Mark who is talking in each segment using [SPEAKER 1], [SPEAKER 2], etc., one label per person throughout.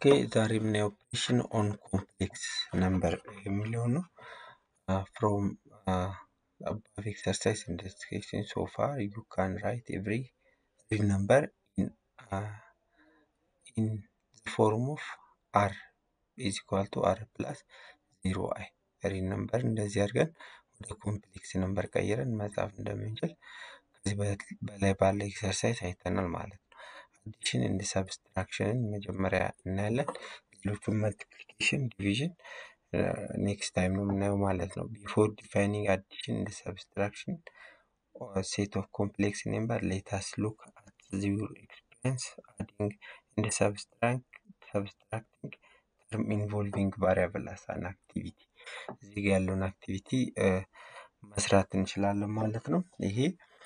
[SPEAKER 1] ኦኬ ዛሬ የምናየው ኦፕሬሽን ኦን ኮምፕሌክስ ነምበር የሚለው ነው። ፍሮም above exercise in this question so far you can write every real number in uh, in the form of r is equal to r plus 0 i ሪል ነምበር እንደዚህ አድርገን ወደ ኮምፕሌክስ ነምበር ቀይረን መጻፍ እንደምንችል ከዚህ በላይ ባለ ኤክሰርሳይዝ አይተናል ማለት ነው። አዲሽን እንደ ሰብስትራክሽንን መጀመሪያ እናያለን። ሌሎቹን መልቲፕሊኬሽን፣ ዲቪዥን ኔክስት ታይም ነው የምናየው ማለት ነው። ቢፎር ዲፋይኒንግ አዲሽን እንደ ሰብስትራክሽን ሴት ኦፍ ኮምፕሌክስ ነምበር ሌታስ ሉክ አት ዚር ኤክስፒሪየንስ አዲንግ እንደ ሰብስትራክቲንግ ተርም ኢንቮልቪንግ ቫሪያብል አስ አን አክቲቪቲ እዚህ ጋ ያለውን አክቲቪቲ መስራት እንችላለን ማለት ነው። ይሄ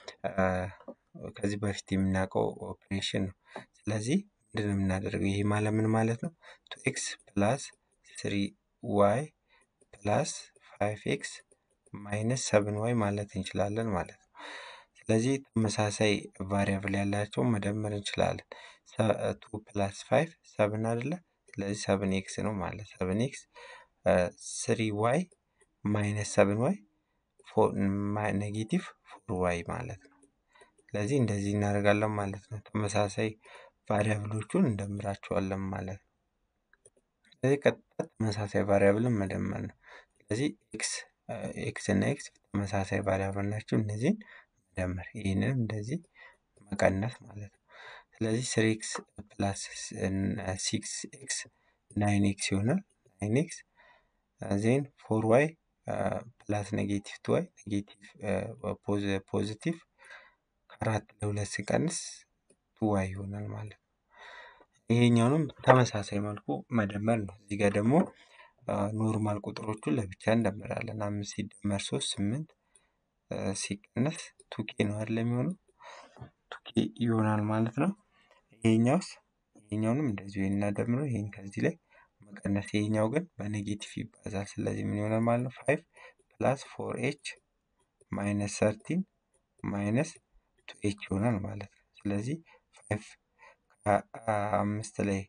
[SPEAKER 1] ከዚህ በፊት የምናውቀው ኦፕሬሽን ነው። ስለዚህ ምንድን ነው የምናደርገው? ይሄ ማለት ምን ማለት ነው? ቱ ኤክስ ፕላስ ስሪ ዋይ ፕላስ ፋይቭ ኤክስ ማይነስ ሰብን ዋይ ማለት እንችላለን ማለት ነው። ስለዚህ ተመሳሳይ ቫሪያብል ያላቸውን መደመር እንችላለን። ቱ ፕላስ ፋይቭ ሰብን አይደለ? ስለዚህ ሰብን ኤክስ ነው ማለት ሰብን ኤክስ ስሪ ዋይ ማይነስ ሰብን ዋይ ኔጌቲቭ ፎር ዋይ ማለት ነው። ስለዚህ እንደዚህ እናደርጋለን ማለት ነው። ተመሳሳይ ቫሪያብሎቹን እንደምራቸዋለን ማለት ነው። ስለዚህ ቀጥታ ተመሳሳይ ቫሪያብልን መደመር ነው። ስለዚህ ኤክስ ኤክስ እና ኤክስ ተመሳሳይ ቫሪያብል ናቸው። እነዚህን መደመር ይህንንም እንደዚህ መቀነስ ማለት ነው። ስለዚህ ስሪ ኤክስ ፕላስ ሲክስ ኤክስ ናይን ኤክስ ይሆናል። ናይን ኤክስ ዜን ፎር ዋይ ፕላስ ኔጌቲቭ ቱ ዋይ ኔጌቲቭ ፖዚቲቭ ከአራት ለሁለት ሲቀንስ ቱ ዋይ ይሆናል ማለት ነው። ይሄኛውንም ተመሳሳይ መልኩ መደመር ነው። እዚህ ጋር ደግሞ ኖርማል ቁጥሮቹን ለብቻ እንደምራለን። አምስት ሲደመር ሶስት ስምንት ሲቀነስ ቱኬ ነው አይደል የሚሆነው ቱኬ ይሆናል ማለት ነው። ይሄኛውስ ይሄኛውንም እንደዚሁ እናደምረው። ይሄን ከዚህ ላይ መቀነስ ይሄኛው ግን በኔጌቲቭ ይባዛል። ስለዚህ ምን ይሆናል ማለት ነው? ፋይቭ ፕላስ ፎር ኤች ማይነስ ሰርቲን ማይነስ ቱ ኤች ይሆናል ማለት ነው። ስለዚህ ፋይቭ ከአምስት ላይ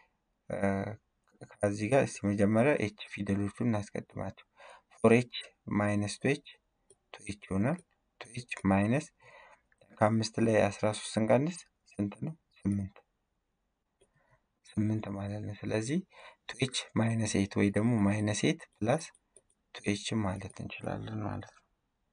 [SPEAKER 1] ከዚህ ጋር እስቲ መጀመሪያ ኤች ፊደሎቹን እናስቀድማቸው። ፎር ኤች ማይነስ ቱ ኤች ቱ ኤች ይሆናል። ቱ ኤች ማይነስ ከአምስት ላይ አስራ ሶስት ስንቀንስ ስንት ነው? ስምንት ስምንት ማለት ነው። ስለዚህ ቱ ኤች ማይነስ ኤት ወይ ደግሞ ማይነስ ኤት ፕላስ ቱ ኤች ማለት እንችላለን ማለት ነው።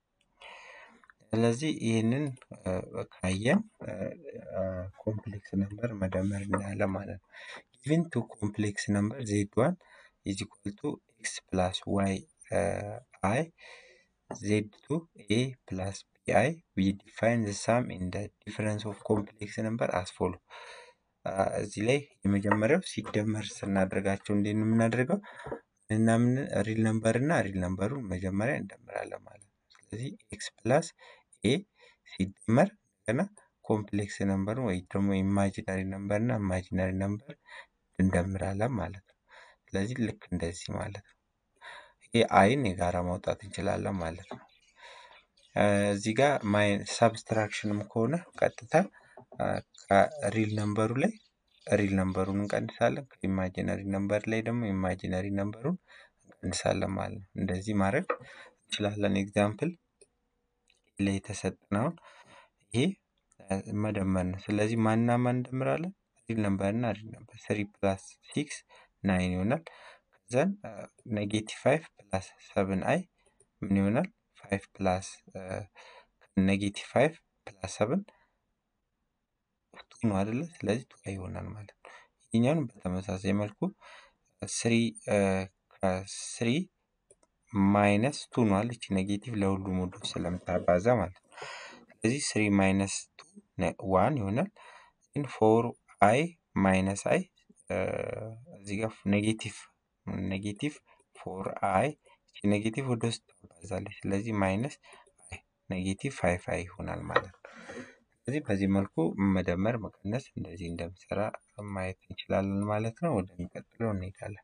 [SPEAKER 1] ስለዚህ ይህንን ካየን ኮምፕሌክስ ነምበር መደመር እናያለን ማለት ነው። ጊቭን ቱ ኮምፕሌክስ ነምበር ዜድ ዋን ኢዝ ኢኳል ቱ ኤክስ ፕላስ ዋይ አይ ዜድ ቱ ኤ ፕላስ ቢ አይ ዊ ዲፋይን ዘ ሳም ኢን ዘ ዲፈረንስ ኦፍ ኮምፕሌክስ ነምበር አስ ፎሎ እዚህ ላይ የመጀመሪያው ሲደመር ስናደርጋቸው እንዴት ነው የምናደርገው? እና ምን ሪል ነምበር እና ሪል ነምበሩን መጀመሪያ እንደምራለን ማለት ነው። ስለዚህ ኤክስ ፕላስ ኤ ሲደመር እንደገና ኮምፕሌክስ ነምበር ወይ ደግሞ ኢማጂናሪ ነምበር እና ኢማጂናሪ ነምበር እንደምራለን ማለት ነው። ስለዚህ ልክ እንደዚህ ማለት ነው። ይሄ አይን የጋራ ማውጣት እንችላለን ማለት ነው። እዚህ ጋር ሳብስትራክሽንም ከሆነ ቀጥታ ከሪል ነምበሩ ላይ ሪል ነምበሩን እንቀንሳለን። ከኢማጂነሪ ነምበር ላይ ደግሞ ኢማጂነሪ ነምበሩን እንቀንሳለን ማለት ነው። እንደዚህ ማድረግ እንችላለን። ኤግዛምፕል ላይ የተሰጠነውን ይሄ መደመር ነው። ስለዚህ ማንና ማን እንደምራለን? ሪል ነምበር እና ሪል ነምበር ስሪ ፕላስ ሲክስ ናይን ይሆናል። ከዛን ኔጌቲቭ ፋይቭ ፕላስ ሰብን አይ ምን ይሆናል? ፋይቭ ፕላስ ኔጌቲቭ ፋይቭ ፕላስ ሰብን ቱ ነው አይደለ? ስለዚህ ቱ ይሆናል ማለት ነው። ይህኛውን በተመሳሳይ መልኩ ስሪ ከስሪ ማይነስ ቱ ነው አለች ኔጌቲቭ ለሁሉም ወዶ ስለምታባዛ ማለት ነው። ስለዚህ ስሪ ማይነስ ቱ ዋን ይሆናል። ግን ፎር አይ ማይነስ አይ እዚህ ጋር ኔጌቲቭ ኔጌቲቭ ፎር አይ ኔጌቲቭ ወደ ውስጥ ታባዛለች። ስለዚህ ማይነስ አይ ኔጌቲቭ ፋይቭ አይ ይሆናል ማለት ነው። ስለዚህ በዚህ መልኩ መደመር መቀነስ እንደዚህ እንደምሰራ ማየት እንችላለን ማለት ነው። ወደሚቀጥለው እንሄዳለን።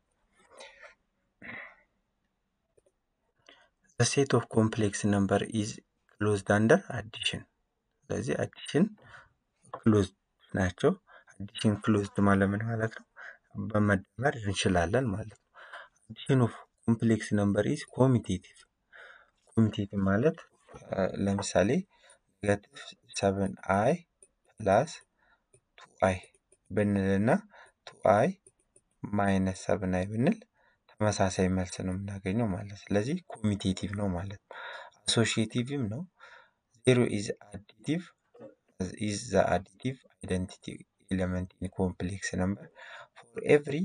[SPEAKER 1] ሴት ኦፍ ኮምፕሌክስ ነምበር ኢዝ ክሎዝድ አንደር አዲሽን። ስለዚህ አዲሽን ክሎዝድ ናቸው። አዲሽን ክሎዝድ ማለት ምን ማለት ነው? በመደመር እንችላለን ማለት ነው። አዲሽን ኦፍ ኮምፕሌክስ ነምበር ኢዝ ኮሚቴቲቭ። ኮሚቴቲቭ ማለት ለምሳሌ ኔጋቲቭ ሰቨን አይ ፕላስ ቱ አይ ብንልና ቱ አይ ማይነስ ሰብን አይ ብንል ተመሳሳይ መልስ ነው የምናገኘው ማለት ስለዚህ ኮሚቴቲቭ ነው ማለት ነው። አሶሺዬቲቭም ነው። ዜሮ ኢዝ አዲቲቭ ኢዝ ዘ አዲቲቭ አይደንቲቲ ኤሌመንት ኢን ኮምፕሌክስ ነምበር ፎር ኤቭሪ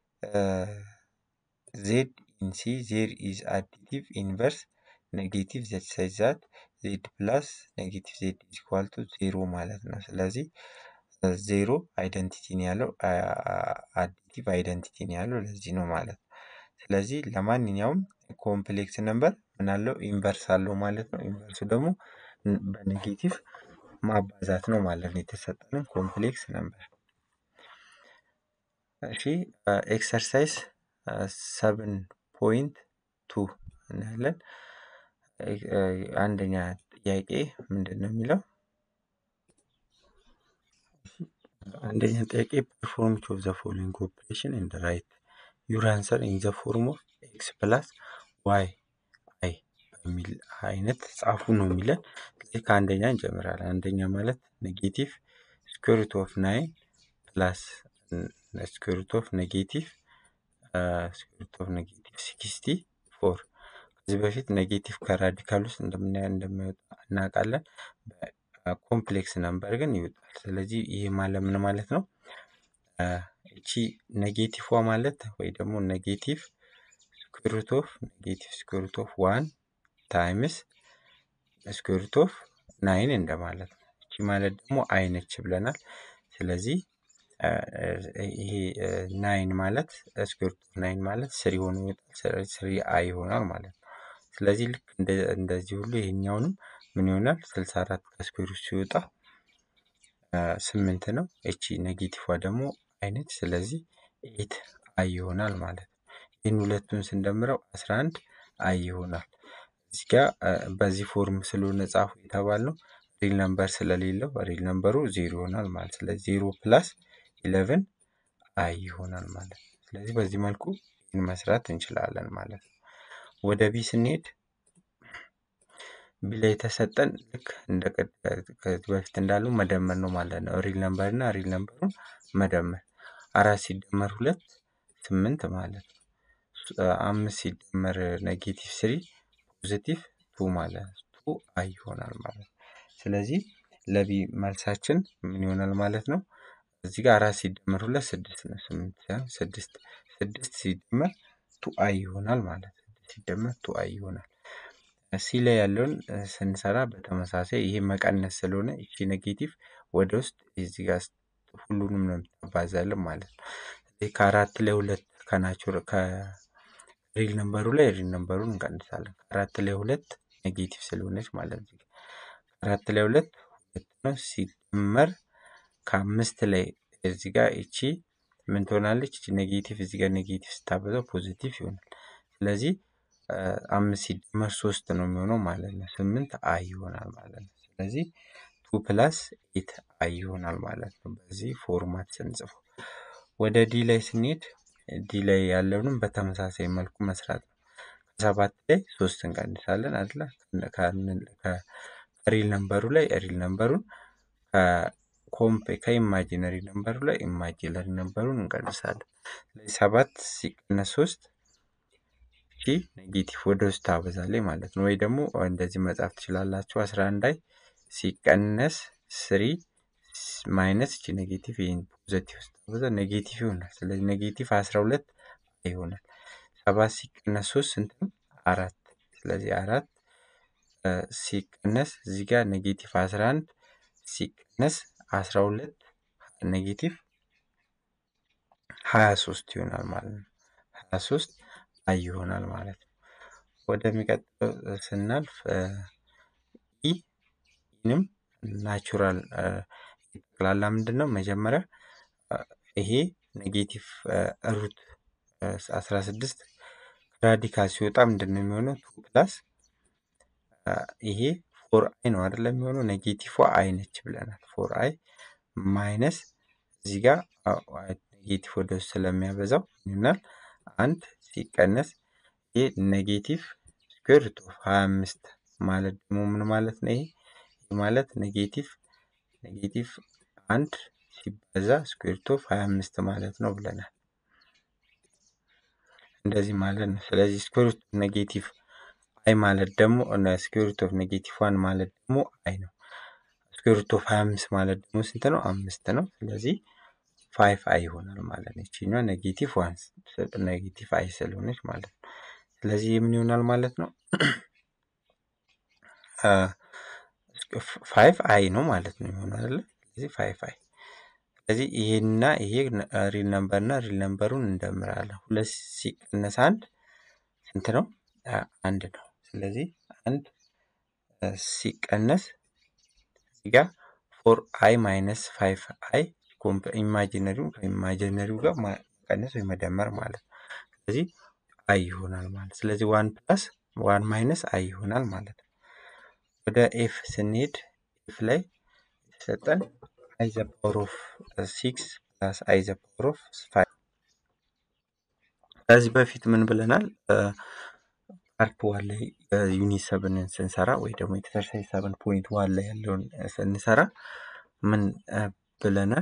[SPEAKER 1] ዜድ ኢን ሲ ዜር ኢዝ አዲቲቭ ኢንቨርስ ኔጌቲቭ ዘት ሳይዝ ዛት ዜድ ፕላስ ኔጌቲቭ ዜድ ኢዝ ኢኳል ቱ ዜሮ ማለት ነው። ስለዚህ ዜሮ አይደንቲቲ ነው ያለው አዲቲቭ አይደንቲቲ ነው ያለው ለዚህ ነው ማለት ነው። ስለዚህ ለማንኛውም ኮምፕሌክስ ነምበር ምን አለው ኢንቨርስ አለው ማለት ነው። ኢንቨርሱ ደግሞ በኔጌቲቭ ማባዛት ነው ማለት ነው የተሰጠንን ኮምፕሌክስ ነምበር። እሺ ኤክሰርሳይዝ ሰብን ፖይንት ቱ እናያለን። አንደኛ ጥያቄ ምንድን ነው የሚለው? አንደኛ ጥያቄ ፐርፎርም ቱ ኦፍ ዘ ፎሎዊንግ ኦፕሬሽን ኤንድ ራይት ዩር አንሰር ኢን ዘ ፎርም ኦፍ ኤክስ ፕላስ ዋይ አይ በሚል አይነት ጻፉ ነው የሚለን። ስለዚህ ከአንደኛ እንጀምራለን። አንደኛ ማለት ኔጌቲቭ ስኩዌር ሩት ኦፍ ናይን ፕላስ ስኩዌር ሩት ኦፍ ኔጌቲቭ ስኩዌር ሩት ኦፍ ኔጌቲቭ ሲክስቲ ፎር ከዚህ በፊት ኔጌቲቭ ከራዲካል ውስጥ እንደምናየው እንደማይወጣ እናውቃለን። ኮምፕሌክስ ነምበር ግን ይወጣል። ስለዚህ ይህ ማለት ምን ማለት ነው? እቺ ኔጌቲቭ ማለት ወይ ደግሞ ኔጌቲቭ ስኩዌር ሩት ኦፍ ኔጌቲቭ ስኩዌር ሩት ኦፍ ዋን ታይምስ ስኩዌር ሩት ኦፍ ናይን እንደማለት ነው። እቺ ማለት ደግሞ አይ ነች ብለናል። ስለዚህ ይሄ ናይን ማለት ስኩዌር ሩት ኦፍ ናይን ማለት ስሪ ሆኖ ይወጣል። ስለዚህ ስሪ አይ ይሆናል ማለት ነው። ስለዚህ ልክ እንደዚህ ሁሉ ይሄኛውንም ምን ይሆናል? ስልሳ አራት ከስኩዌር ውስጥ ሲወጣ ስምንት ነው። እቺ ኔጌቲቭዋ ደግሞ አይነች። ስለዚህ ኤት አይ ይሆናል ማለት ነው። ይህን ሁለቱን ስንደምረው አስራ አንድ አይ ይሆናል። እዚህ ጋ በዚህ ፎርም ስለሆነ ጻፉ የተባልነው ሪል ነምበር ስለሌለው ሪል ነምበሩ ዜሮ ይሆናል ማለት ስለዚህ ዜሮ ፕላስ ኢለቨን አይ ይሆናል ማለት ነው። ስለዚህ በዚህ መልኩ ይህን መስራት እንችላለን ማለት ነው። ወደ ቢ ስንሄድ ቢ ላይ የተሰጠን ልክ እንደ ከዚህ በፊት እንዳለው መደመር ነው ማለት ነው። ሪል ነምበር እና ሪል ነምበሩን መደመር አራት ሲደመር ሁለት ስምንት ማለት ነው። አምስት ሲደመር ኔጌቲቭ ስሪ ፖዚቲቭ ቱ ማለት ነው። ቱ አይ ይሆናል ማለት ነው። ስለዚህ ለቢ መልሳችን ምን ይሆናል ማለት ነው? እዚህ ጋር አራት ሲደመር ሁለት ስድስት ነው። ስምንት ሳይሆን ስድስት ስድስት ሲደመር ቱ አይ ይሆናል ማለት ነው። ሲደመር ቱ አይ ይሆናል። ሲ ላይ ያለውን ስንሰራ በተመሳሳይ ይሄ መቀነስ ስለሆነ ይቺ ኔጌቲቭ ወደ ውስጥ እዚህ ጋር ሁሉንም ነው የምታባዛልን ማለት ነው። ከአራት ላይ ሁለት ከናቹር ከሪል ነምበሩ ላይ ሪል ነምበሩን እንቀንሳለን። ከአራት ላይ ሁለት ኔጌቲቭ ስለሆነች ማለት ነው። ከአራት ላይ ሁለት ሁለት ነው ሲደመር ከአምስት ላይ እዚህ ጋር ይቺ ምን ትሆናለች? ይቺ ኔጌቲቭ እዚህ ጋር ኔጌቲቭ ስታበዛው ፖዚቲቭ ይሆናል። ስለዚህ አምስት ሲደመር ሶስት ነው የሚሆነው ማለት ነው። ስምንት አይ ይሆናል ማለት ነው። ስለዚህ ቱ ፕላስ ኤት አይ ይሆናል ማለት ነው። በዚህ ፎርማት ስንጽፈው ወደ ዲ ላይ ስንሄድ ዲ ላይ ያለውንም በተመሳሳይ መልኩ መስራት ነው። ከሰባት ላይ ሶስት እንቀንሳለን አይደለ? ከሪል ነምበሩ ላይ ሪል ነምበሩን ኮምፕ ከኢማጂነሪ ነምበሩ ላይ ኢማጂነሪ ነምበሩን እንቀንሳለን። ስለዚህ ሰባት ሲቀነስ ሶስት ሺ ኔጌቲቭ ወደ ውስጥ ታበዛለች ማለት ነው። ወይ ደግሞ እንደዚህ መጻፍ ትችላላችሁ። አስራ አንድ ላይ ሲቀነስ ስሪ ማይነስ ቺ ኔጌቲቭ ይህን ፖዘቲቭ ውስጥ ታበዛ ኔጌቲቭ ይሆናል። ስለዚህ ኔጌቲቭ አስራ ሁለት ይሆናል። ሰባት ሲቀነስ ሶስት ስንት ነው? አራት ስለዚህ አራት ሲቀነስ እዚህ ጋር ኔጌቲቭ አስራ አንድ ሲቀነስ አስራ ሁለት ኔጌቲቭ ሀያ ሶስት ይሆናል ማለት ነው። ሀያ ሶስት አይ ይሆናል ማለት ነው። ወደሚቀጥለው ስናልፍ ኢ ኢንም ናቹራል ጠቅላላ ምንድን ነው መጀመሪያ ይሄ ኔጌቲቭ ሩት አስራ ስድስት ራዲካል ሲወጣ ምንድን ነው የሚሆነው? ቱ ፕላስ ይሄ ፎር አይ ነው አይደለም የሚሆነው ኔጌቲቭ አይ ነች ብለናል። ፎር አይ ማይነስ እዚህ ጋር ኔጌቲቭ ወደ ውስጥ ስለሚያበዛው ይሆናል አንድ ሲቀነስ ይህ ኔጌቲቭ ስኩዌር ሩት ኦፍ ሀያ አምስት ማለት ደግሞ ምን ማለት ነው? ይሄ ይህ ማለት ኔጌቲቭ ኔጌቲቭ አንድ ሲባዛ ስኩዌር ሩት ኦፍ ሀያ አምስት ማለት ነው ብለናል። እንደዚህ ማለት ነው። ስለዚህ ስኩዌር ሩት ኔጌቲቭ አይ ማለት ደግሞ ስኩዌር ሩት ኦፍ ኔጌቲቭ ዋን ማለት ደግሞ አይ ነው። ስኩዌር ሩት ኦፍ ሀያ አምስት ማለት ደግሞ ስንት ነው? አምስት ነው። ስለዚህ ፋይቭ አይ ይሆናል ማለት ነው። ይችኛዋ ኔጌቲቭ ዋን ኔጌቲቭ አይ ስለሆነች ማለት ነው። ስለዚህ የምን ይሆናል ማለት ነው? ፋይቭ አይ ነው ማለት ነው የሚሆነው አይደለ? ስለዚህ ፋይቭ አይ ስለዚህ ይሄና ይሄ ሪል ነምበር እና ሪል ነምበሩን እንደምራለን። ሁለት ሲቀነስ አንድ ስንት ነው? አንድ ነው። ስለዚህ አንድ ሲቀነስ እዚህ ጋር ፎር አይ ማይነስ ፋይቭ አይ ኢማጂነሪው ከኢማጂነሪው ጋር መቀነስ ወይ መደመር ማለት ነው። ስለዚህ አይ ይሆናል ማለት ስለዚህ ዋን ፕላስ ዋን ማይነስ አይ ይሆናል ማለት ነው። ወደ ኤፍ ስንሄድ ኤፍ ላይ የተሰጠን አይ ዘ ፓወር ኦፍ ሲክስ ፕላስ አይ ዘ ፓወር ኦፍ ፋይቭ ከዚህ በፊት ምን ብለናል? ፓርት ዋን ላይ ዩኒት ሰብንን ስንሰራ ወይ ደግሞ ኤክሰርሳይዝ ሰብን ፖይንት ዋን ላይ ያለውን ስንሰራ ምን ብለናል?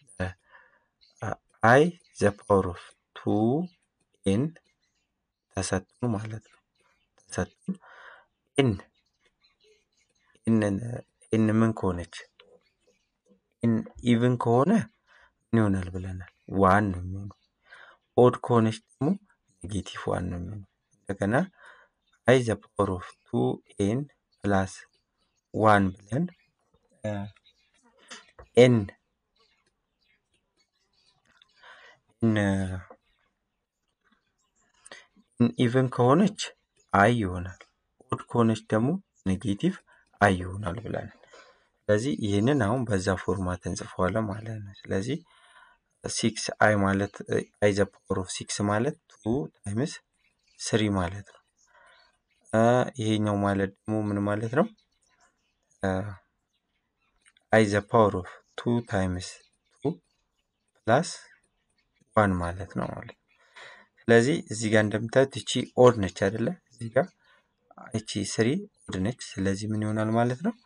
[SPEAKER 1] አይ ዘ ፓወር ኦፍ ቱ ኤን ተሰጥቶን ማለት ነው። ተሰጥቶን ኤን ኤንን ኤን ምን ከሆነች ኤን ኢቭን ከሆነ ምን ይሆናል ብለናል? ዋን ነው የሚሆነው። ኦድ ከሆነች ደግሞ ኔጌቲቭ ዋን ነው የሚሆነው። እንደገና አይ ዘ ፓወር ኦፍ ቱ ኤን ፕላስ ዋን ብለን ኤን ኢቭን ከሆነች አይ ይሆናል። ኦድ ከሆነች ደግሞ ኔጌቲቭ አይ ይሆናል ብለናል። ስለዚህ ይህንን አሁን በዛ ፎርማት እንጽፈዋለን ማለት ነው። ስለዚህ ሲክስ አይ ማለት አይ ዘ ፓወር ኦፍ ሲክስ ማለት ቱ ታይምስ ስሪ ማለት ነው። ይሄኛው ማለት ደግሞ ምን ማለት ነው? አይ ዘ ፓወር ኦፍ ቱ ታይምስ ቱ ፕላስ ዋን ማለት ነው ማለት ነው። ስለዚህ እዚህ ጋር እንደምታዩት እቺ ኦድ ነች አይደለ? እዚህ ጋር እቺ ስሪ ኦድ ነች። ስለዚህ ምን ይሆናል ማለት ነው?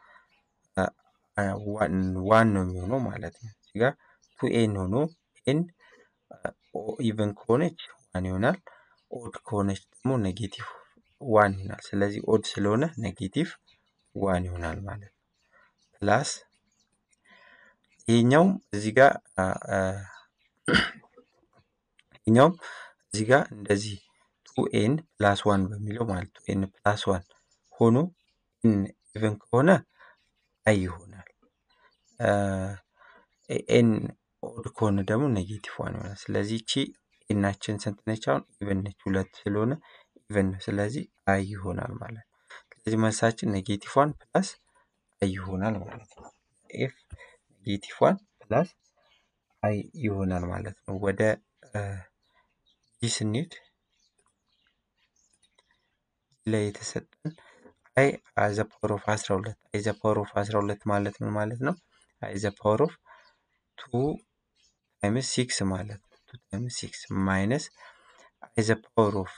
[SPEAKER 1] ዋን ነው የሚሆነው ማለት ነው። እዚህ ጋር ቱ ኤን ሆኖ ኤን ኢቨን ከሆነች ዋን ይሆናል። ኦድ ከሆነች ደግሞ ኔጌቲቭ ዋን ይሆናል። ስለዚህ ኦድ ስለሆነ ኔጌቲቭ ዋን ይሆናል ማለት ነው። ፕላስ ይሄኛውም እዚህ ጋር ይሄኛውም እዚህ ጋር እንደዚህ ቱ ኤን ፕላስ ዋን በሚለው ማለት ቱ ኤን ፕላስ ዋን ሆኖ ኤን ኢቨን ከሆነ አይ ይሆናል። ኤን ኦድ ከሆነ ደግሞ ኔጌቲቭ ዋን ይሆናል። ስለዚህ እቺ ኤናችን ስንት ነች? አሁን ኢቨን ነች፣ ሁለት ስለሆነ ኢቨን ነው። ስለዚህ አይ ይሆናል ማለት ነው። ስለዚህ መልሳችን ኔጌቲቭ ዋን ፕላስ አይ ይሆናል ማለት ነው። ኤፍ ኔጌቲቭ ዋን ፕላስ አይ ይሆናል ማለት ነው። ወደ ጂ ስንሄድ ላይ የተሰጠን አይ ዘ ፓወር ኦፍ 12 አይ ዘ ፓወር ኦፍ 12 ማለት ምን ማለት ነው? አይ ዘ ፓወር ኦፍ ቱ ታይምስ ሲክስ ማለት ነው። ቱ ታይምስ ሲክስ ማይነስ አይ ዘ ፓወር ኦፍ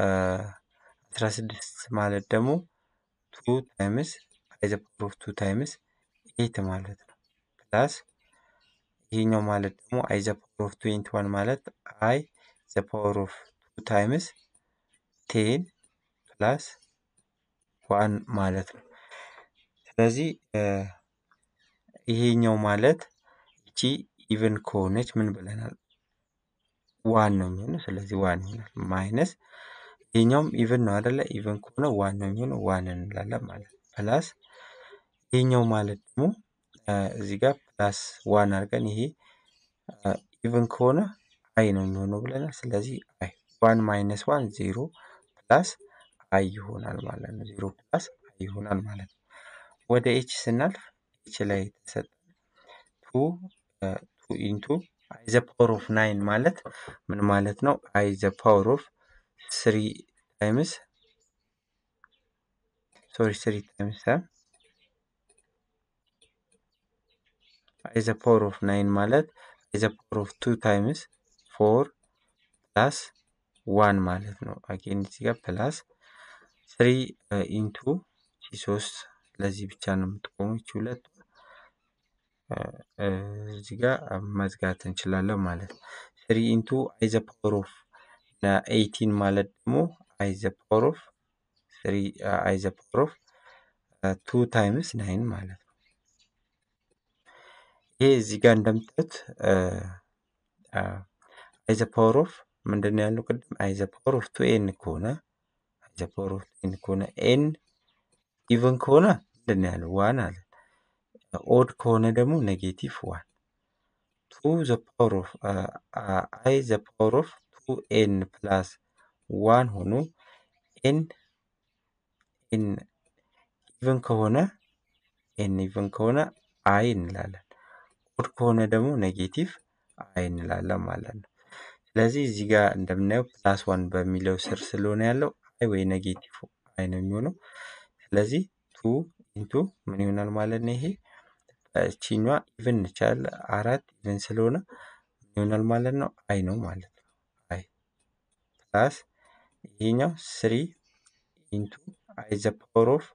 [SPEAKER 1] 16 ማለት ደግሞ ቱ ታይምስ አይ ዘ ፓወር ኦፍ ቱ ታይምስ ኤት ማለት ነው። ፕላስ ይሄኛው ማለት ደግሞ አይ ዘ ፓወር ኦፍ 21 ማለት አይ ዘ ፓወር ኦፍ ቱ ታይምስ ቴን ፕላስ ዋን ማለት ነው። ስለዚህ ይሄኛው ማለት እቺ ኢቨን ከሆነች ምን ብለናል? ዋን ነው የሚሆነው። ስለዚህ ዋን ይሆናል። ማይነስ ይሄኛውም ኢቨን ነው አይደለ? ኢቨን ከሆነ ዋን ነው የሚሆነው። ዋን እንላለን ማለት ነው። ፕላስ ይሄኛው ማለት ደግሞ እዚህ ጋር ፕላስ ዋን አድርገን ይሄ ኢቨን ከሆነ አይ ነው የሚሆነው ብለናል። ስለዚህ አይ ዋን ማይነስ ዋን ዜሮ ፕላስ አይ ይሆናል ማለት ነው። ዜሮ ፕላስ አይ ይሆናል ማለት ነው። ወደ ኤች ስናልፍ ኤች ላይ የተሰጠ ቱ ቱ ኢንቱ አይ ዘ ፓወር ኦፍ ናይን ማለት ምን ማለት ነው? አይ ዘ ፓወር ኦፍ ስሪ ታይምስ ሶሪ ስሪ ታይምስ አይ ዘ ፓወር ኦፍ ናይን ማለት አይ ዘ ፓወር ኦፍ ቱ ታይምስ ፎር ፕላስ ዋን ማለት ነው። አጌን እዚህ ጋር ፕላስ ስሪ ኢንቱ ቺ ሶስት ለዚህ ብቻ ነው የምትቆሙ ይቺ ሁለት እዚህ ጋር መዝጋት እንችላለን ማለት ነው። ስሪ ኢንቱ አይ ዘ ፓወር ኦፍ ኤይቲን ማለት ደግሞ አይ ዘ ፓወር ኦፍ ስሪ አይ ዘ ፓወር ኦፍ ቱ ታይምስ ናይን ማለት ነው። ይሄ እዚህ ጋር እንደምታዩት አይ ዘ ፓወር ኦፍ ምንድን ነው ያለው ቅድም አይ ዘ ፓወር ኦፍ ቱ ኤን ከሆነ አይ ዘ ፓወር ኦፍ ኤን ከሆነ ኤን ኢቨን ከሆነ ምንድን ነው ያለው ዋን አለ። ኦድ ከሆነ ደግሞ ኔጌቲቭ ዋን ቱ ዘ ፓወር ኦፍ አይ ዘ ፓወር ኦፍ ቱ ኤን ፕላስ ዋን ሆኖ ኤን ኤን ኢቨን ከሆነ ኤን ኢቨን ከሆነ አይ እንላለን። ኦድ ከሆነ ደግሞ ኔጌቲቭ አይ እንላለን ማለት ነው። ስለዚህ እዚህ ጋር እንደምናየው ፕላስ ዋን በሚለው ስር ስለሆነ ያለው አይ ወይ ኔጌቲቭ አይ ነው የሚሆነው። ስለዚህ ቱ ኢንቱ ምን ይሆናል ማለት ነው ይሄ ቺኛ ኢቨን ይቻል አራት ኢቨን ስለሆነ ምን ይሆናል ማለት ነው አይ ነው ማለት ነው። አይ ፕላስ ይሄኛው ስሪ ኢንቱ አይ ዘ ፓወር ኦፍ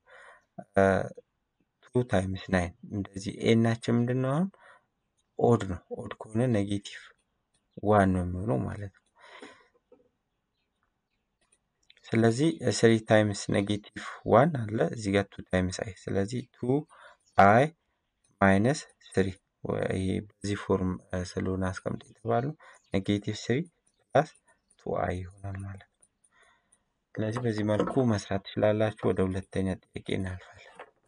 [SPEAKER 1] ቱ ታይምስ ናይን እንደዚህ ኤናችን ምንድን ነው አሁን ኦድ ነው። ኦድ ከሆነ ኔጌቲቭ ዋን ነው የሚሆነው ማለት ነው። ስለዚህ ስሪ ታይምስ ኔጌቲቭ ዋን አለ እዚህ ጋር ቱ ታይምስ አይ ስለዚህ ቱ አይ ማይነስ ስሪ ይሄ በዚህ ፎርም ስለሆነ አስቀምጥ የተባለው ኔጌቲቭ ስሪ ፕላስ ቱ አይ ይሆናል ማለት ነው። ስለዚህ በዚህ መልኩ መስራት ትችላላችሁ። ወደ ሁለተኛ ጥያቄ እናልፋለን።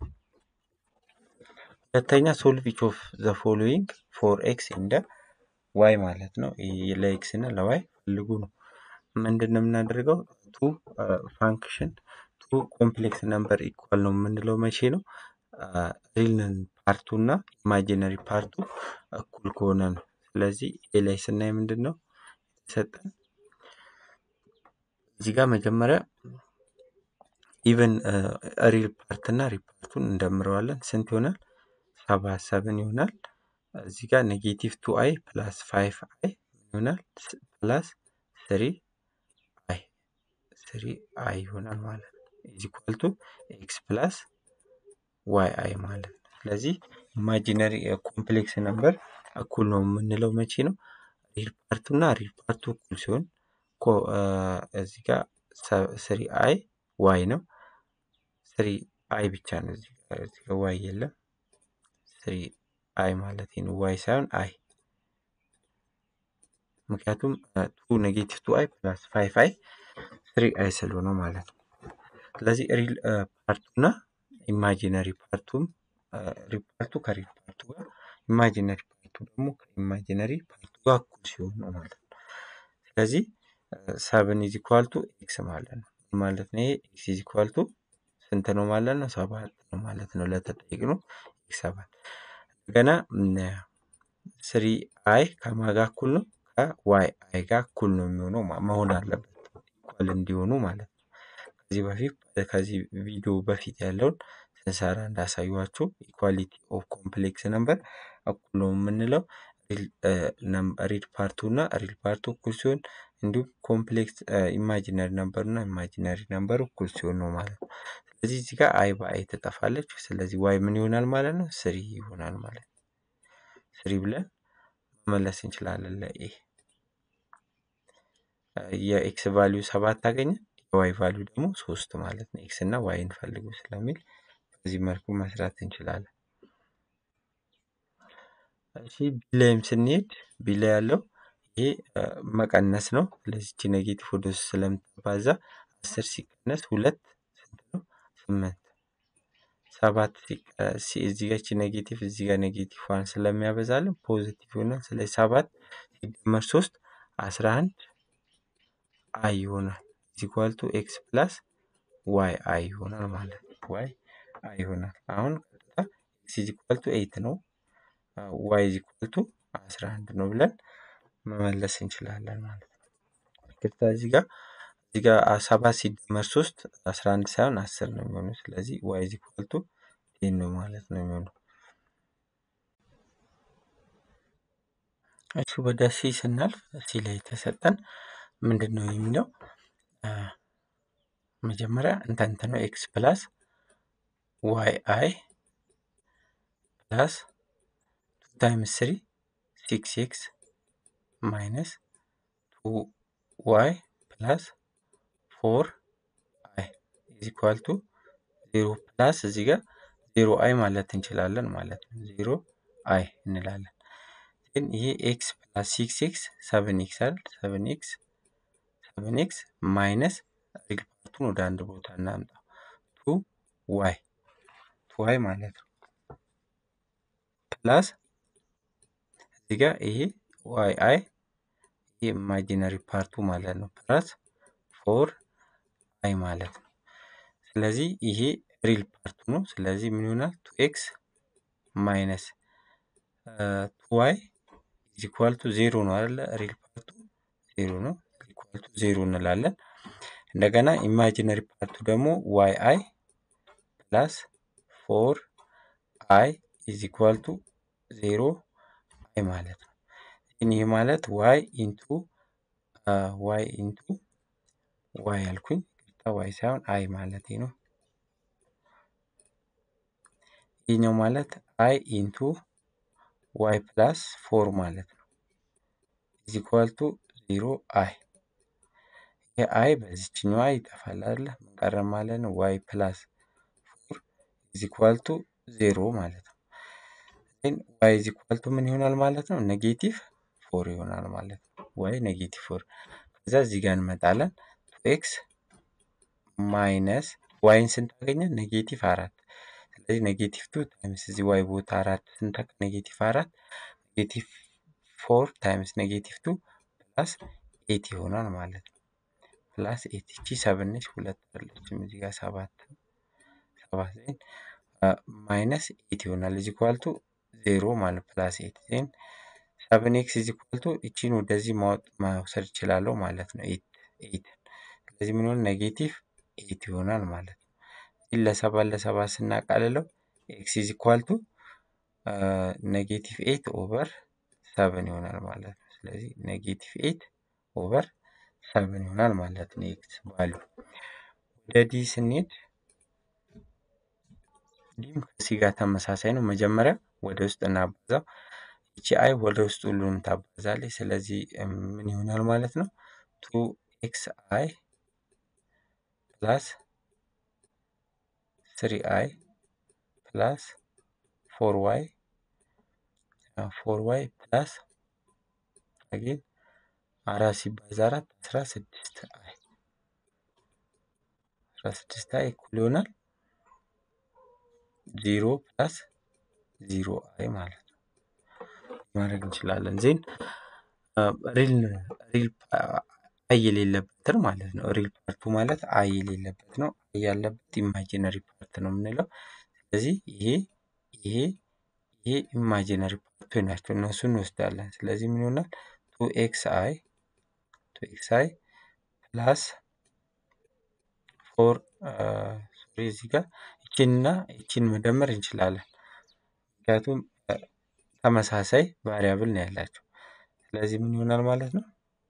[SPEAKER 1] ሁለተኛ ሶልቭ ኢች ኦፍ ዘ ፎሎዊንግ ፎር ኤክስ እንደ ዋይ ማለት ነው። ይህ ለኤክስ እና ለዋይ ፈልጉ ነው። ምንድን ነው የምናደርገው? ቱ ፋንክሽን ቱ ኮምፕሌክስ ነምበር ኢኳል ነው የምንለው መቼ ነው? ሪል ፓርቱ እና ኢማጂነሪ ፓርቱ እኩል ከሆነ ነው። ስለዚህ ኤ ላይ ስናይ ምንድን ነው የተሰጠን? እዚህ ጋር መጀመሪያ ኢቨን ሪል ፓርት እና ሪል ፓርቱን እንደምረዋለን። ስንት ይሆናል? ሰባ ሰብን ይሆናል። እዚህ ጋር ኔጌቲቭ ቱ አይ ፕላስ ፋይቭ አይ ይሆናል ፕላስ ስሪ አይ ስሪ አይ ይሆናል ማለት ነው። ኢዝ ኢኳል ቱ ኤክስ ፕላስ ዋይ አይ ማለት ነው። ስለዚህ ኢማጂነሪ ኮምፕሌክስ ነምበር እኩል ነው የምንለው መቼ ነው? ሪል ፓርቱ እና ሪል ፓርቱ እኩል ሲሆን እዚህ ጋር ስሪ አይ ዋይ ነው። ስሪ አይ ብቻ ነው እዚህ ጋር ዋይ የለም። ስሪ አይ ማለት ነው ዋይ ሳይሆን አይ ምክንያቱም ቱ ኔጌቲቭ ቱ አይ ፕላስ ፋይቭ አይ ስሪ አይ ስለሆነ ማለት ነው። ስለዚህ ሪል ፓርቱ እና ኢማጂነሪ ፓርቱም ሪል ፓርቱ ከሪል ፓርቱ ጋር ኢማጂነሪ ፓርቱ ደግሞ ከኢማጂነሪ ፓርቱ ጋር እኩል ሲሆን ነው ማለት ነው። ስለዚህ ሰብን ኢዝ ኢኳል ቱ ኤክስ ማለት ነው ማለት ነው። ይሄ ኤክስ ኢዝ ኢኳል ቱ ስንት ነው ማለት ነው? ሰባት ነው ማለት ነው። ለተጠየቅነው ኤክስ ሰባት ገና ስሪ አይ ከማጋ እኩል ነው ከዋይ አይ ጋር እኩል ነው የሚሆነው መሆን አለበት ኢኳል እንዲሆኑ ማለት ነው። ከዚህ በፊት ከዚህ ቪዲዮ በፊት ያለውን ስንሰራ እንዳሳዩችሁ ኢኳሊቲ ኦፍ ኮምፕሌክስ ነምበር እኩል ነው የምንለው ሪል ፓርቱ እና ሪል ፓርቱ እኩል ሲሆን እንዲሁም ኮምፕሌክስ ኢማጂነሪ ነምበር እና ኢማጂነሪ ነምበር እኩል ሲሆን ነው ማለት ነው። ስለዚህ እዚህ ጋር አይ በአይ ትጠፋለች። ስለዚህ ዋይ ምን ይሆናል ማለት ነው? ስሪ ይሆናል ማለት ነው። ስሪ ብለን መመለስ እንችላለን ለኤ የኤክስ ቫሊዩ ሰባት ታገኘን የዋይ ቫሊዩ ደግሞ ሶስት ማለት ነው። ኤክስ እና ዋይን ፈልጉ ስለሚል በዚህ መልኩ መስራት እንችላለን። እሺ ቢ ላይም ስንሄድ ቢ ላይ ያለው ይሄ መቀነስ ነው። ስለዚህ ኔጌቲቭ ወደ ውስጥ ስለምትባዛ አስር ሲቀነስ ሁለት ስንት ነው? ስምንት ሰባት እዚህ ጋር ኔጌቲቭ እዚህ ጋር ኔጌቲቭ ዋን ስለሚያበዛልን ፖዚቲቭ ይሆናል። ስለዚህ ሰባት ሲደመር ሶስት አስራ አንድ አይ ይሆናል። ኢኳል ቱ ኤክስ ፕላስ ዋይ አይ ይሆናል ማለት ነው። ዋይ አይ ይሆናል። አሁን ቀጥታ ኤክስ ኢዝ ኢኳል ቱ ኤይት ነው። ዋይ ኢዝ ኢኳል ቱ አስራ አንድ ነው ብለን መመለስ እንችላለን ማለት ነው። ይቅርታ እዚህ ጋር እዚህ ጋር ሰባት ሲደመር ሶስት አስራ አንድ ሳይሆን አስር ነው የሚሆነው። ስለዚህ ዋይ ኢዝ ኢኳል ቱ ቴን ነው ማለት ነው የሚሆነው። እሱ ወደ ሲ ስናልፍ ሲ ላይ የተሰጠን ምንድን ነው የሚለው መጀመሪያ እንተንት ነው ኤክስ ፕላስ ዋይ አይ ፕላስ ቱ ታይምስ ስሪ ሲክስ ኤክስ ማይነስ ቱ ዋይ ፕላስ ፎር አይ ኢዝ ኢኳል ቱ ዜሮ ፕላስ እዚህ ጋር ዜሮ አይ ማለት እንችላለን ማለት ነው። ዜሮ አይ እንላለን። ግን ይሄ ኤክስ ፕላስ ሲክስ ኤክስ ሰቨን ኤክስ አይደል? ሰቨን ኤክስ ሰቨን ኤክስ ማይነስ ሪል ፓርቱን ወደ አንድ ቦታ እናምጣው ቱ ዋይ ቱ ዋይ ማለት ነው ፕላስ እዚህ ጋር ይሄ ዋይ አይ ይሄ ኢማጂነሪ ፓርቱ ማለት ነው ፕላስ ፎር አይ ማለት ነው። ስለዚህ ይሄ ሪል ፓርቱ ነው። ስለዚህ ምን ይሆናል? ቱ ኤክስ ማይነስ ቱ ዋይ ኢዝ ኢኳል ቱ ዜሮ ነው አይደለ? ሪል ፓርቱ ዜሮ ነው። ኢኳል ቱ ዜሮ እንላለን። እንደገና ኢማጂነሪ ፓርቱ ደግሞ ዋይ አይ ፕላስ ፎር አይ ኢዝ ኢኳል ቱ ዜሮ አይ ማለት ነው። ይህ ማለት ዋይ ኢንቱ ዋይ ኢንቱ ዋይ አልኩኝ ዋይ ሳይሆን አይ ማለት ነው። ይህኛው ማለት አይ ኢንቱ ዋይ ፕላስ ፎር ማለት ነው። ኢዝ ኢኳል ቱ ዜሮ አይ ይሄ አይ በዚችኛዋ ይጠፋል አይደለ? ምን ቀረ ማለት ነው? ዋይ ፕላስ ፎር ኢዝ ኢኳል ቱ ዜሮ ማለት ነው። ግን ዋይ ኢዝ ኢኳል ቱ ምን ይሆናል ማለት ነው? ኔጌቲቭ ፎር ይሆናል ማለት ነው። ዋይ ኔጌቲቭ ፎር ከዛ እዚህ ጋር እንመጣለን ቱ ኤክስ ማይነስ ዋይን ስንት አገኘን? ኔጌቲቭ አራት ስለዚህ ኔጌቲቭ ቱ ታይምስ እዚህ ዋይ ቦታ አራት ስንተካ ኔጌቲቭ አራት ኔጌቲቭ ፎር ታይምስ ኔጌቲቭ ቱ ፕላስ ኤት ይሆናል ማለት ነው። ፕላስ ኤት እቺ ሰብን ነች ሁለት አለችም እዚህ ጋር ሰባት ሰባት ዜን ማይነስ ኤት ይሆናል እዚህ ኳልቱ ዜሮ ማለት ፕላስ ኤት ዜን ሰብን ኤክስ እዚህ ኳልቱ እቺን ወደዚህ ማውሰድ እችላለሁ ማለት ነው። ኤት ኤት ስለዚህ ምን ሆነ ኔጌቲቭ ኤት ይሆናል ማለት ነው። ይህን ለሰባት ለሰባት ስናቃልለው ኤክስ ኢዝ ኢኳል ቱ ኔጌቲቭ ኤት ኦቨር ሰብን ይሆናል ማለት ነው። ስለዚህ ኔጌቲቭ ኤት ኦቨር ሰብን ይሆናል ማለት ነው። ኤክስ ቫሉ ወደ ዲ ስንሄድ ዲም ከሲ ጋር ተመሳሳይ ነው። መጀመሪያ ወደ ውስጥ እናባዛው። ይቺ አይ ወደ ውስጥ ሁሉንም ታባዛለች። ስለዚህ ምን ይሆናል ማለት ነው? ቱ ኤክስ አይ ፕላስ ስሪ አይ ፕላስ ፎር ዋይ ፎር ዋይ ፕላስ አጌን አራት ሲባዛ አራት አስራ ስድስት አይ አስራ ስድስት አይ እኩል ይሆናል ዜሮ ፕላስ ዜሮ አይ ማለት ነው ማድረግ እንችላለን። ዜን ሪል ሪል አይ የሌለበትን ማለት ነው። ሪል ፓርቱ ማለት አይ የሌለበት ነው። አይ ያለበት ኢማጂነሪ ፓርት ነው የምንለው። ስለዚህ ይሄ ይሄ ይሄ ኢማጂነሪ ፓርቱ ናቸው። እነሱን እንወስዳለን። ስለዚህ ምን ይሆናል? ቱ ኤክስ አይ ቱ ኤክስ አይ ፕላስ ፎር ሶሪ እዚህ ጋር ይችንና ይችን መደመር እንችላለን። ምክንያቱም ተመሳሳይ ቫሪያብል ነው ያላቸው። ስለዚህ ምን ይሆናል ማለት ነው?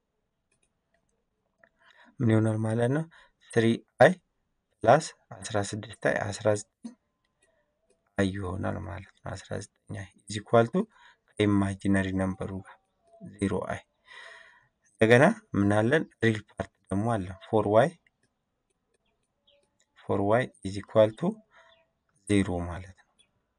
[SPEAKER 1] ምን ይሆናል ማለት ነው? ስሪ አይ ፕላስ አስራ ስድስት አይ አስራ ዘጠኝ አይ ይሆናል ማለት ነው። አስራ ዘጠኝ አይ ኢዝ ኢኳል ቱ ከኢማጂነሪ ነምበሩ ጋር ዜሮ አይ እንደገና ምናለን ሪል ፓርት ደግሞ አለ ፎር ዋይ ፎር ዋይ ኢዝ ኢኳል ቱ ዜሮ ማለት ነው።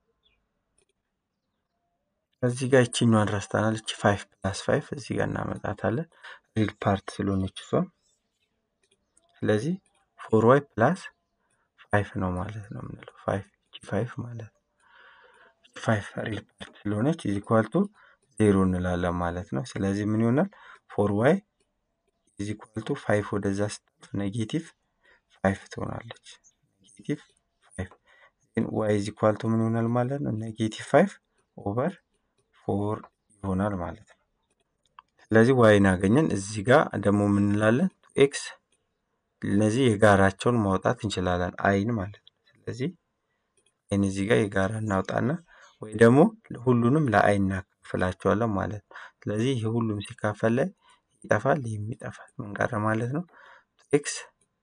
[SPEAKER 1] እዚህ ጋር ይችኛዋን ረስተናል። እቺ ፋይቭ ፕላስ ፋይቭ እዚህ ጋር እናመጣታለን ሪል ፓርት ስለሆነች እሷም ስለዚህ ፎር ዋይ ፕላስ ፋይቭ ነው ማለት ነው የምንለው ፋይቭ እቺ ፋይቭ ማለት ነው። ፋይቭ ሪል ፓርት ስለሆነች ኢዝ ኢኳል ቱ ዜሮ እንላለን ማለት ነው። ስለዚህ ምን ይሆናል ፎር ዋይ ኢዝ ኢኳል ቱ ፋይቭ ወደዛ ስታልፍ ኔጌቲቭ ፋይቭ ትሆናለች። ኔጌቲቭ ፋይቭ ግን ዋይ ኢዝ ኢኳል ቱ ምን ይሆናል ማለት ነው ኔጌቲቭ ፋይቭ ኦቨር ፎር ይሆናል ማለት ነው። ስለዚህ ዋይን አገኘን። እዚህ ጋር ደግሞ ምን እንላለን ኤክስ እነዚህ የጋራቸውን ማውጣት እንችላለን አይን ማለት ነው። ስለዚህ አይን እዚህ ጋር የጋራ እናውጣና ወይ ደግሞ ሁሉንም ለአይን እናካፍል እናካፍላቸዋለን ማለት ነው። ስለዚህ ይህ ሁሉም ሲካፈል ላይ ይጠፋል፣ ይህም ይጠፋል። ምን ቀረ ማለት ነው? ኤክስ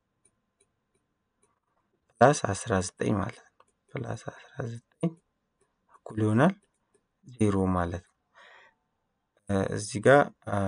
[SPEAKER 1] ፕላስ 19 ማለት ነው። ፕላስ 19 እኩል ይሆናል ዜሮ ማለት ነው። እዚህ ጋር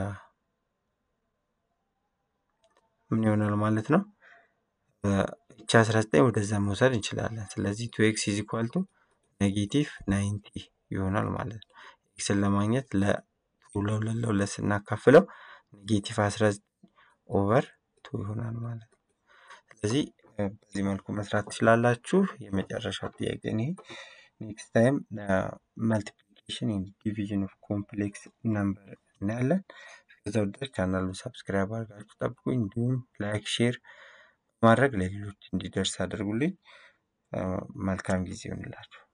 [SPEAKER 1] ምን ይሆናል ማለት ነው? እቺ 19 ወደዛ መውሰድ እንችላለን። ስለዚህ ቱ ኤክስ ኢዝ ኢኳል ቱ ኔጌቲቭ ናይንቲ ይሆናል ማለት ነው። ኤክስን ለማግኘት ለሁለት ለሁለት ስናካፍለው ኔጌቲቭ 19 ኦቨር ቱ ይሆናል ማለት ነው። ስለዚህ በዚህ መልኩ መስራት ትችላላችሁ። የመጨረሻው ጥያቄ ይሄ። ኔክስት ታይም መልቲፕሊኬሽን ኤንድ ዲቪዥን ኦፍ ኮምፕሌክስ ነምበር እናያለን። እስከዛው ድረስ ቻናሉን ሰብስክራይብ አድርጋችሁ ጠብቁኝ። እንዲሁም ላይክ፣ ሼር በማድረግ ለሌሎች እንዲደርስ አድርጉልኝ። መልካም ጊዜ ይሆንላችሁ።